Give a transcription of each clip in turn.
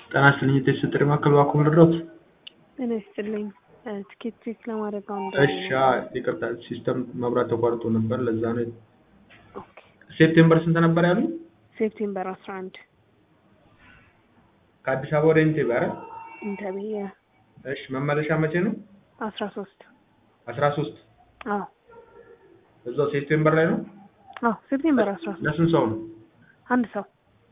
ጤና ይስጥልኝ የተሰጠኝ ማዕከል እባክዎ ልርዳዎት? ጤና ይስጥልኝ ትኬት ቼክ ለማድረግ አሁን እሺ አዎ ይቅርታ ሲስተም መብራት ተቋርጦ ነበር ለዛ ነው። ኦኬ ሴፕቴምበር ስንት ነበር ያሉኝ? ሴፕቴምበር አስራ አንድ ከአዲስ አበባ ወደ ኢንቴቤ አይደል? ኢንተርቪ እሺ መመለሻ መቼ ነው? አስራ ሶስት አስራ ሶስት አዎ እዛው ሴፕቴምበር ላይ ነው? አዎ ሴፕቴምበር አስራ ሶስት ለስንት ሰው ነው? አንድ ሰው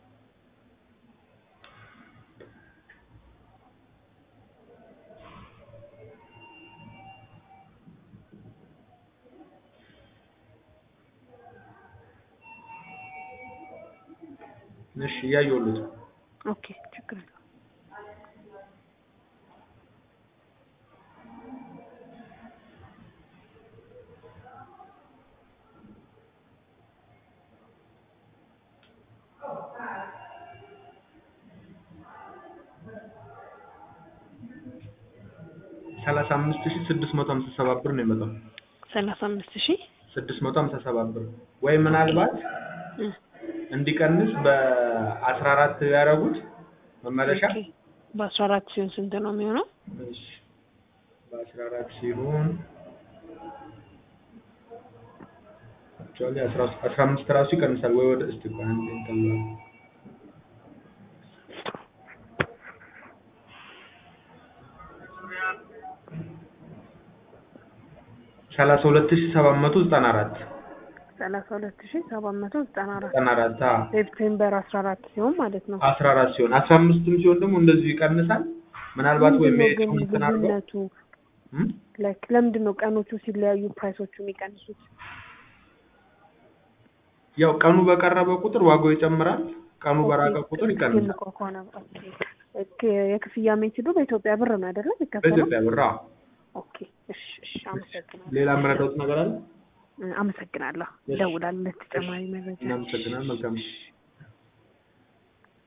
እሺ እያየሁልዎት ነው። ኦኬ ችግር የለውም። ሰላሳ አምስት ሺህ ስድስት መቶ ሀምሳ ሰባት ብር ነው የመጣው። ሰላሳ አምስት ሺህ ስድስት መቶ ሀምሳ ሰባት ብር ወይ ምናልባት እ እንዲቀንስ በአስራ አራት ያደረጉት መመለሻ ኦኬ በአስራ አራት ሲሆን ስንት ነው የሚሆነው? እሺ በአስራ አራት ሲሆን አክቹዋሊ አስራ አስራ አምስት ራሱ ይቀንሳል ወይ ወደ እስቲ ቆይ አንዴ እንትን ልበል። ሰላሳ ሁለት ሺህ ሰባት መቶ ዘጠና አራት ሰላሳ ሁለት ሺህ ሰባት መቶ ዘጠና አራት ዘጠና አራት አዎ ሴፕቴምበር አስራ አራት ሲሆን ማለት ነው። አስራ አራት ሲሆን አስራ አምስትም ሲሆን ደግሞ እንደዚሁ ይቀንሳል። ምናልባት ወይም ምንድን ነው ግን የቀኑን እንትን አድርገው ልዩነቱ? እም? ላይክ ለምንድን ነው ቀኖቹ ሲለያዩ ፕራይሶቹ የሚቀንሱት? ያው ቀኑ በቀረበ ቁጥር ዋጋው ይጨምራል። ቀኑ በራቀ ቁጥር ይቀንሳል። ትልቅ ከሆነ ኦኬ ኦኬ የክፍያ ሜትዱ በኢትዮጵያ ብር ነው አይደለም የሚከፈለው? በኢትዮጵያ ብር አዎ። ኦኬ እሺ እሺ አመሰግናለሁ። ሌላ የምረዳዎት ነገር አለ? አመሰግናለሁ። እሺ። እደውላለሁ ለተጨማሪ መረጃ። እናመሰግናለን። መልካም